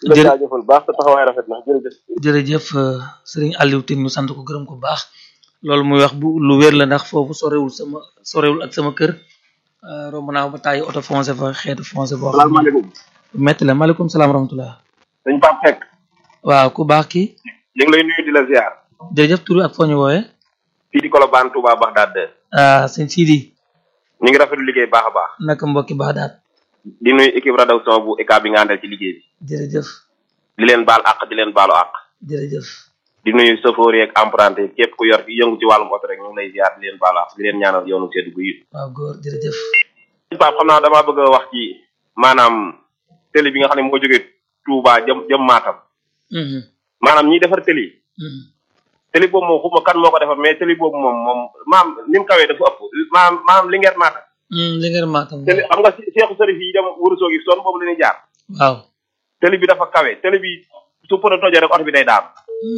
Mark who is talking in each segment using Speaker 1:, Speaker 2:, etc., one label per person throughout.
Speaker 1: di la jaajëfal baax sa taxawaay rafet na jërëjëf
Speaker 2: jërëjëf sëriñ Aliou Tine ñu sant ko gërëm ko baax loolu muy wax bu lu wér la ndax foofu sorewul sama sorewul ak sama kër romb naa ba tàyyi oto foncé fa xeetu foncé boo xam
Speaker 1: salaamaaleykum
Speaker 2: metti la maaleykum salaam rahmatullah
Speaker 1: dañ Pape Seck
Speaker 2: waaw ku baax kii
Speaker 1: ñu ngi lay nuyu di la ziar
Speaker 2: jërëjëf tur ak foo ñu wooyee
Speaker 1: fii di Colobane Touba Bagdad
Speaker 2: ah sëñ Sidi
Speaker 1: ñu ngi rafetlu liggéey baax a baax
Speaker 2: naka mbokki baax daat
Speaker 1: di nuyu équipe rédaction bu ECA bi nga àndal ci liggéey bi
Speaker 2: jërëjëf
Speaker 1: di leen baal àq di leen baalu àq
Speaker 2: jërëjëf
Speaker 1: di nuyu chauffeur yeeg emprunté yi képp ku yor fi yëngu ci wàllum oto rek ñu ngi lay ziar di leen baalu àq di leen ñaanal yoonu seddu gu yi
Speaker 2: waaw góor jërëjëf
Speaker 1: Pape xam naa damaa bëgg a wax ci maanaam télé bi nga xam ne moo jógee Touba jëm jëm Matam maanaam ñiy defar télé yi télé boobu moom xuma kan moo ko defar mais télé boobu moom moom maam ni mu kawee dafa ëpp maam maam li ngeen Matam
Speaker 2: li ngeen Matam
Speaker 1: télé xam nga seexu sërif yi dem wërusoo gi son boobu la ñuy jaar
Speaker 2: waaw
Speaker 1: télé bi dafa kawe télé bi su pën a tojee rek oto bi day daanu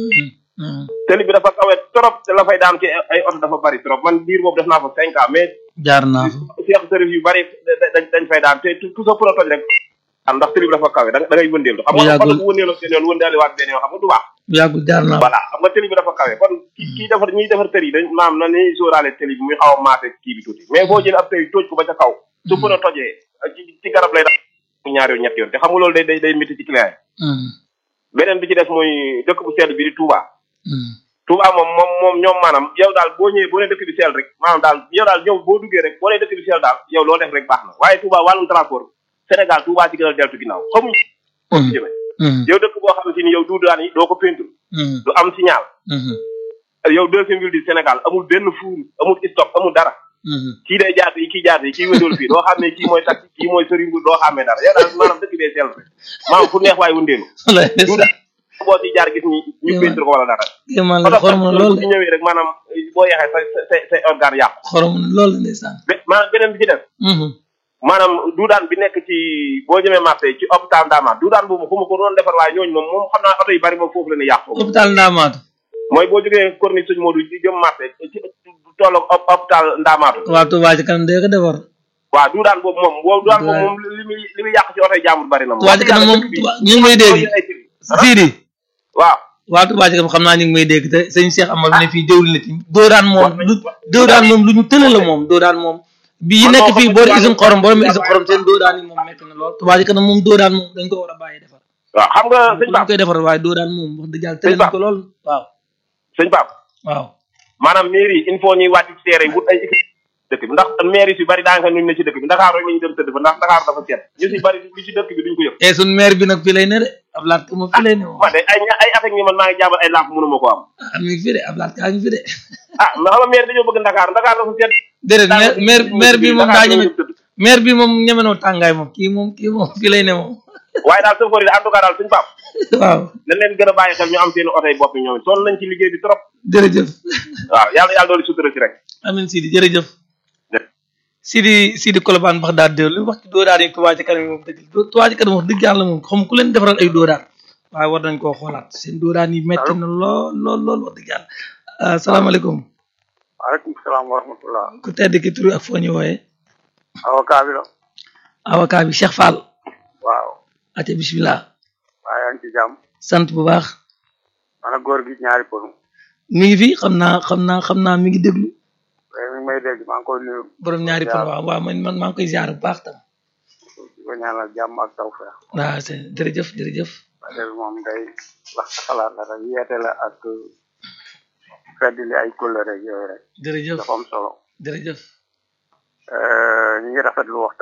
Speaker 1: télé bi dafa kawe trop te la fay daanu ci ay oto dafa bari trop man biir boobu def naa fa cinq ans mais
Speaker 2: jaar naa fa
Speaker 1: seexu sërif yu bari dañ dañ fay daan te tout sa pën a toj rek am ndax télé bi dafa kawe da ngay wëndeelu xam nga oto bu wëndeeloo seen yoon wëndeeli waat benn yoon xam nga du baax
Speaker 2: yàggul jaar naa
Speaker 1: voilà xam nga télé bi dafa kawe kon kii defar ñiy defar télé yi dañ maam na ni sóoraale télé bi muy xaw a maase kii bi tuuti mais boo jëlee ab télé tóoj ko ba ca kaw su pën a tojee ci ci garab lay def ñaari yoon ñetti yoon te xam nga loolu day day day métti ci client yi beneen bi ci des muy dëkk bu sell bi di Touba Touba moom moom moom ñoom maanaam yow daal boo ñëwee boo nee dëkk bi sell rek maanaam daal yow daal ñëw boo duggee rek boo nee dëkk bi sell daal yow loo def rek baax na waaye Touba wàllum transport Sénégal Touba ci gën a deltu ginnaaw xamuñ foo ci jëmee yow dëkk boo xam ne si ni yow duudaan yi doo ko peinture du am signal yow deuxième ville du Sénégal amul benn fuur amul stop amul dara kii day jaat yi kii jaat yi kii wëndeelu fii doo xamee kii mooy taxi kii mooy sëriñ bu doo xamee dara yow daal maanaam dëkk bee sell rek maanaam fu neex waay wëndeelu boo ci jaar gis ni ñu peinture ko wala dara
Speaker 2: man la xorom na lool
Speaker 1: ci ñëwee rek maanaam boo yeexee sa sa say organe yàqu
Speaker 2: xorom na lool ndeysaan
Speaker 1: maanaam beneen bi ci def maanaam duudaan bi nekk ci boo jëmee marché ci hôpital Ndamaat duudaan boobu fu ma ko doon defar waaye ñooñu moom moom xam naa oto yu bari moom foofu la ñuy yàqu
Speaker 2: hôpital Ndamaatu
Speaker 1: mooy boo jógee corniche sëñ Modou di jëm marché ci tolloog hôpital Ndamaatu
Speaker 2: waa Touba ci kanam dee ko defar
Speaker 1: waaw duudaan boobu moom boo duudaan boobu moom li muy li muy yàq ci oto yi jàmbur bari na moom
Speaker 2: Touba ci kanam moom ñu ngi may dégg Sidi
Speaker 1: waaw
Speaker 2: waa Touba ci kanam xam naa ñu ngi may dégg te sëñ Cheikh Amar bi ne fii jëwli na ci doodaan moom lu doodaan moom lu ñu tële la moom doodaan moom bi yi nekk fii boori usine xorom borom usine xorom seen doodaan yi moom nekk na lool Touba ci kanam moom doodaan moom dañ ko war a bàyyi defar
Speaker 1: waaw xam nga sëñ
Speaker 2: dañ koy defar waaye doodaan moom wax dëgg yàlla tële nañ ko lool waaw
Speaker 1: sëñ Pape
Speaker 2: waaw
Speaker 1: maanaam mairie il faut ñuy wàcc ci terrain wut ay équipe dëkk bi ndax mairie si bari daanaka nuñ ne ci dëkk bi Dakar rek la ñu dem tëdd fa ndax Dakar dafa seet ñu si bari li ci dëkk bi duñ ko yëg
Speaker 2: e suñ maire bi nag fii lay ne de Ablaat ka moom fii lay ne moom
Speaker 1: man de ay ay at ak ñi man maa ngi jàmbal ay lamp mënuma ko am
Speaker 2: ah mi ngi fi de Ablaat kaa ngi fi de
Speaker 1: ah mais xam nga maire dañoo bëgg Dakar Dakar dafa seet
Speaker 2: déedéet maire maire bi moom daa ñeme maire bi moom ñemenoo tàngaay moom kii moom kii moom fii lay ne moom
Speaker 1: waaye daal sofër yi en tout cas daal suñu pap
Speaker 2: waaw
Speaker 1: dañ leen gën a bàyyi xel ñu am seen oto yi bopp yi ñoom sonn nañ ci liggéey bi trop
Speaker 2: jërëjëf
Speaker 1: waaw yàlla yàlla doolu sutura si rek
Speaker 2: amin Sidi jërëjëf Sidi Sidi Colobane bax daal dé lu wax ci dóodaar yi Touba ci kanam yi moom dëgg Touba ci kanam wax dëgg yàlla moom xam ku leen defaral ay dóodaar waaye war nañ koo xoolaat seen dóodaar yi metti na lool lool lool wax dëgg yàlla asalaamaaleykum
Speaker 3: waaleykum salaam wa rahmatullah
Speaker 2: ku tedd ki turu ak foo ñu wooyee
Speaker 3: avocat bi la
Speaker 2: avocat bi Cheikh Fall
Speaker 3: waaw
Speaker 2: ate bismillah
Speaker 3: waaye yaa ngi ci jàmm
Speaker 2: sant bu baax
Speaker 3: mana góor gi ñaari ponu
Speaker 2: mi ngi fi xam naa xam naa xam naa mi ngi déglu
Speaker 3: mi ngi may dégg maa ngi koy nuyu
Speaker 2: borom ñaari pon waaw waaw man man maa ngi koy ziar bu baax tam
Speaker 3: di ko ñaanal jàmm ak tawfeex
Speaker 2: waaw c'est jërëjëf jërëjëf
Speaker 3: rajo bi moom day wax sa xalaat la rek yeete la ak feddli ay kóllëre rek yooyu rek
Speaker 2: jërëjëf
Speaker 3: dafa am solo
Speaker 2: jërëjëf
Speaker 3: ñu ngi rafetlu waxtaan